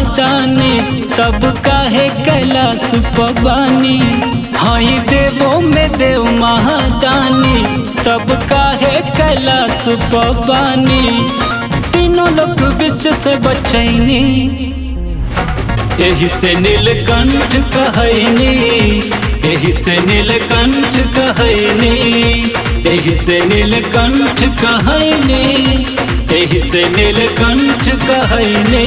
महादानी तब काहे कैलाश पबानी हई देवो में देव महादानी तब काहे कैलाश पबानी तीनों लोग विश्व से बचैनी एही से नीलकंठ कहैनी एही से नीलकंठ कहैनी एही से नीलकंठ कहैनी एही से नीलकंठ कहैनी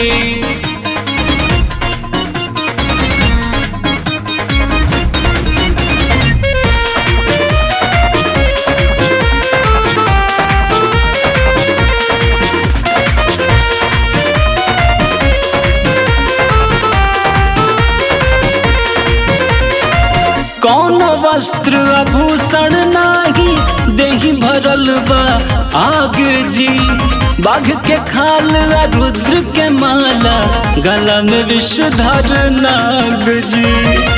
कौन वस्त्र आभूषण नाही देही भरल बा आग जी बाघ के खाल आ रुद्र के माला गला में विषधर नाग जी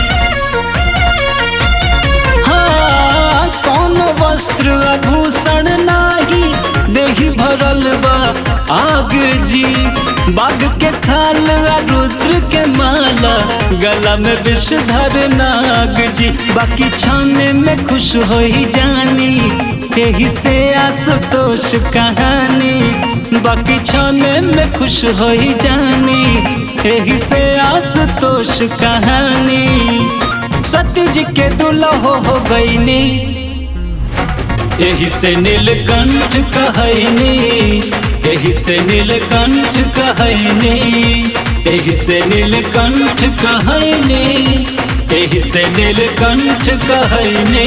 हाँ कौन वस्त्र आभूषण नाही देही भरल बा आग जी बाघ के खाल आ रुद्र के माला गला में विषधर नाग जी बाकी छाने में खुश हो ही जानी यही से आशुतोष कहानी बाकी छाने में खुश हो ही जानी यही से आशुतोष कहानी सत्य जी के दुल्हो हो गईनी यही से नीलकंठ कहैनी यही से नीलकंठ कहैनी यही से नीलकंठ कहैनी यही से नीलकंठ कहैनी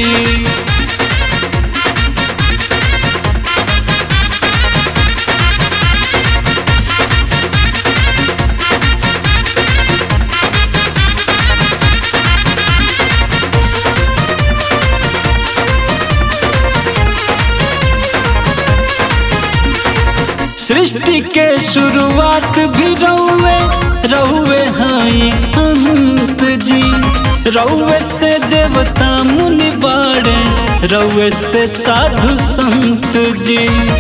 सृष्टि के शुरुआत भी रहुए रहुए हाई अंत जी रहुए से देवता मुनि बाड़े रहुए से साधु संत जी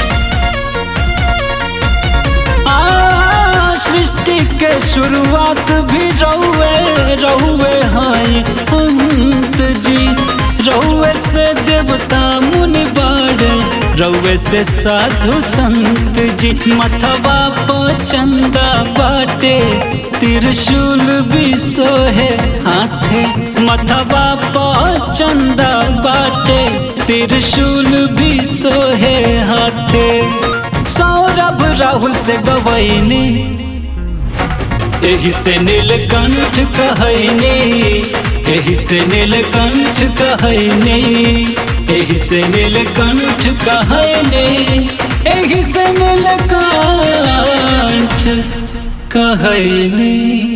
आ सृष्टि के शुरुआत भी रहुए रहुए हाई अंत जी रहुए से देवता मुनि बाड़े रउए से साधु संत जी मथवा चंदा बाटे त्रिशूल भी सोहे हाथे मथवा चंदा बाटे त्रिशूल भी सोहे हाथे सौरभ राहुल से गवैनी एही से नीलकंठ कहैनी एही से नीलकंठ कहैनी एही से नीलकंठ कहैनी एही से नीलकंठ कहैनी